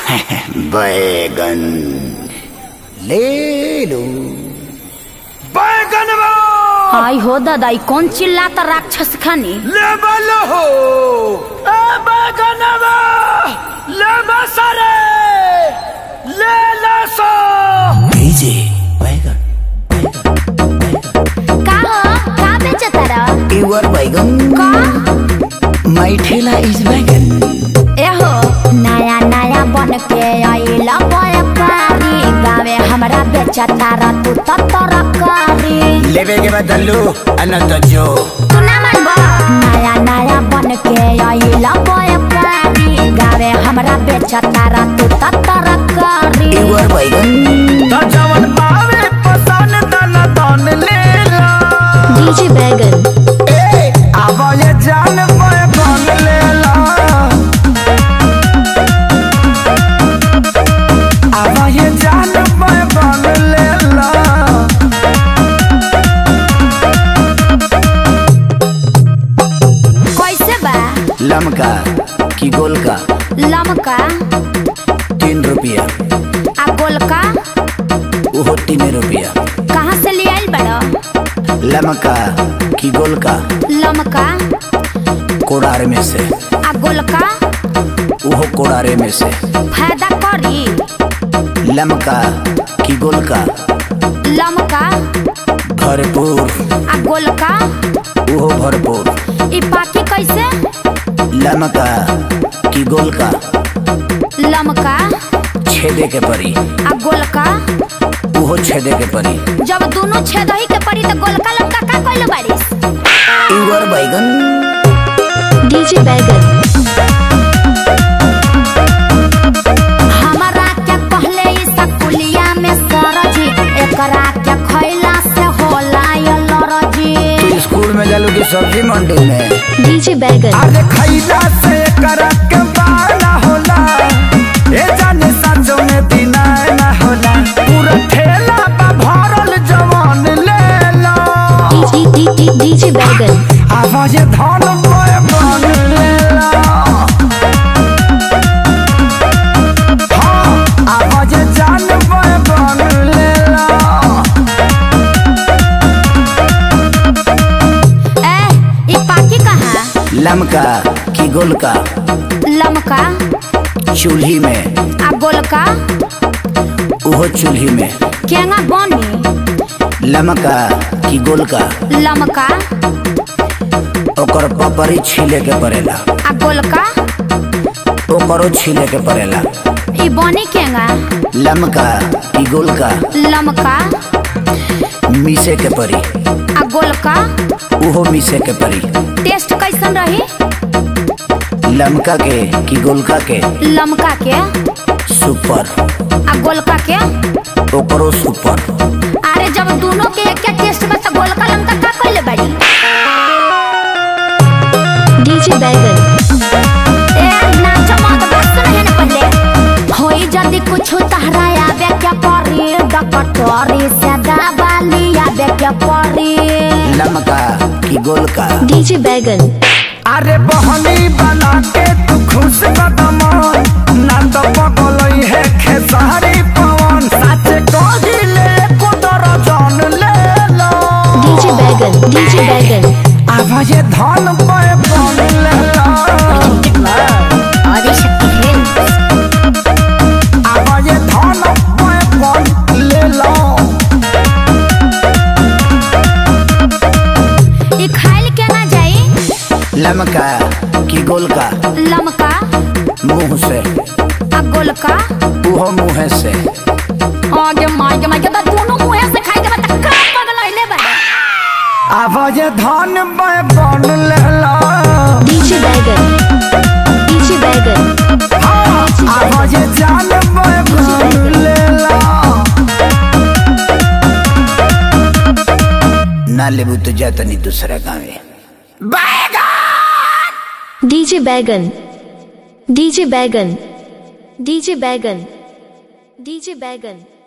बैगन ले लो बैगन आई हो दादा ई कौन चिल्लाता राक्षस खानी ले बलो हो ए बैगन ले बसरे ले लसो भेजे बैगन का हो का बेचता रह युवर बैगन का माई ठेला इज बैगन एहो नया नया बन के आइला व्यापारी गावे हमरा बेचता रह तू तो तरकारी लेवे के बदलू अनंत जो तू ना मानबा नया नया बन के आइला व्यापारी गावे हमरा बेचता रह तू तो तरकारी युवर बैगन त जवन पावे पसन तन तन ले ला डीजे बैगन ए आवा ये जान बैगन ले ला आवा ये जान बैगन ले ला कैसे बा लमका की गोल का लमका तीन रुपया आ गोलका वो तीन रुपया कहाँ से ले आइल बड़ा लमका की गोल का लमका कोड़ार में से आ गोलका वो कोड़ारे में से फायदा करी लमका की गोल का लमका भरपूर आ गोलका वो भरपूर ई पाकी कैसे लमका की गोल का लमका छेदे के परी आ गोलका वो छेदे के परी जब दोनों छेद ही के पड़ी तो गोलका लमका का कइले बारिस युवर बैगन डीजे बैगन हमारा क्या कहले ई सकुलिया में सरजी एकरा क्या खइला से होला ये लरजी तू स्कूल में जालू की सब्जी मंडी में डीजे बैगन अरे खैला से करक बाला होला ए जाने सचो में बिना ना होला पूरा ठेला बा भरल जवान ले लो डीजे बैगन आवाज धन बोए बन ले लो हाँ, आवाज जान बोए बन ले लो ए ई पाकी कहाँ लमका की गोल का लमका चूल्ही में आ गोलका वो चूल्ही में केंगा बनी लमका की गोल का लमका ओकर पपरी छीले के पड़ेला आ गोलका ओकरो छीले के पड़ेला ई बनी केंगा लमका की गोल का लमका मीसे के परी आ गोलका उहो मीसे के परी टेस्ट कैसन रही लमका के की गोलका के लमका के सुपर आ गोलका के ओकरो सुपर अरे जब दोनों के एक टेस्ट में तो गोलका लमका का कइले बाड़ी डीजे बैगन ए नाच मत बस नहीं न पहले होई जदी कुछ तहरा आवे क्या परी डकटोरी से दबाली आवे क्या परी लमका की गोल का डीजे बैगन अरे बहनी बना के तू खुश कदम ना तो पगलई है खेसारी पवन सच कहिले कुदर जान ले लो डीजे बैगन डीजे बैगन आवाज धन पे बन ले लो आदि शक्ति है आवाज धन पे बन ले लो ई खाइल के ना जाई लमका की गोल का लमका मुंह से आ गोलका उहो मुंह से आगे मागे मागे तो दोनों मुंह से खाई के बता का पगलइले बा आवाज धन पे बन ले लो डीजे बैगन डीजे बैगन हाँ, आवाज जान पे बन ले लो ना लेबू तो जाता नहीं दूसरा गाँव डीजे बैगन डीजे बैगन डीजे बैगन डीजे बैगन